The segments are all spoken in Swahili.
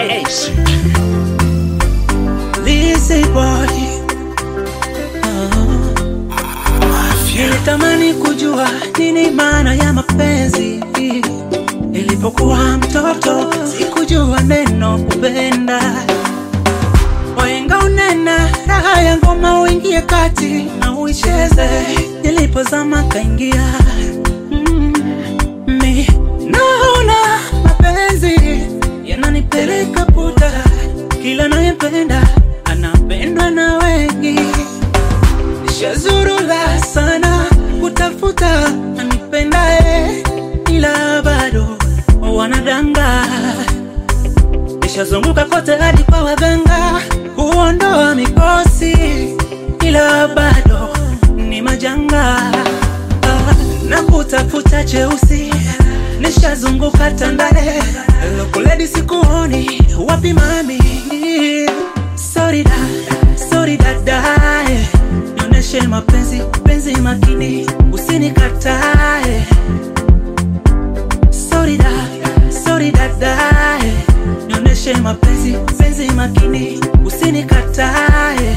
Lizzy boy Nilitamani kujua nini maana ya mapenzi. Nilipokuwa mtoto sikujua neno kupenda. Wahenga unena raha ya ngoma uingie kati na uicheze. Nilipozama kaingia mm, mi naona mapenzi yananipeleka puta, kila nayempenda anapendwa na wengi. Nishazurula sana kutafuta anipendaye, ila bado wanadanga. Nishazunguka kote hadi kwa waganga kuondoa mikosi, ila bado ni majanga. Ah, na kutafuta cheusi, nishazunguka Tandale, Lokoledi sikuoni, wapi mami? Sorry da, sorry dadae Nionyeshe mapenzi, penzi makini, usinikatae. Sorry da, sorry dadae. Nionyeshe mapenzi, penzi makini, usinikatae.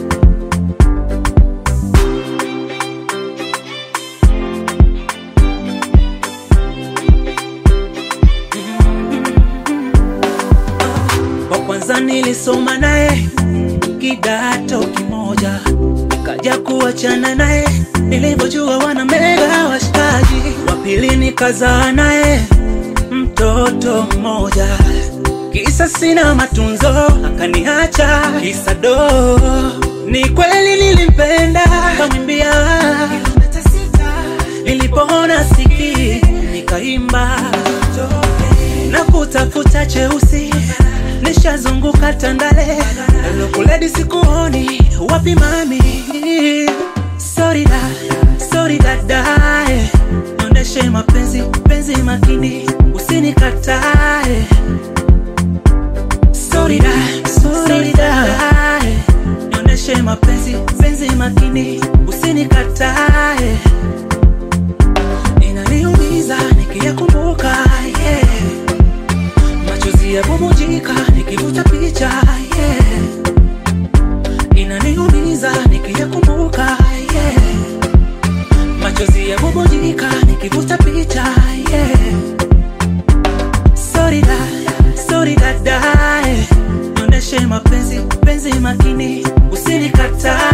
Kwa kwanza nilisoma naye kidato kimoja, kaja kuachana naye nilivyojua wana mega washikaji. Wa pili nikazaa naye mtoto mmoja, kisa sina matunzo akaniacha kisa do. Ni kweli nilimpenda, kamwimbia nilipoona siki nikaimba na kutafuta cheusi nishazunguka Tandale, Lokoledi sikuoni, wapi mami? Sorry da, sorry dadae, nionyeshe mapenzi, penzi makini, usinikatae. Sorry da, sorry dadae, nionyeshe mapenzi, penzi makini, usinikatae. Inaniumiza nikiyakumbuka, yeah machozi yabubujika nikivuta picha yeah. Inaniumiza nikiyakumbuka yeah. Machozi yabubujika nikivuta picha yeah. Sorry da, sorry dadae, nionyeshe mapenzi, penzi makini, usinikatae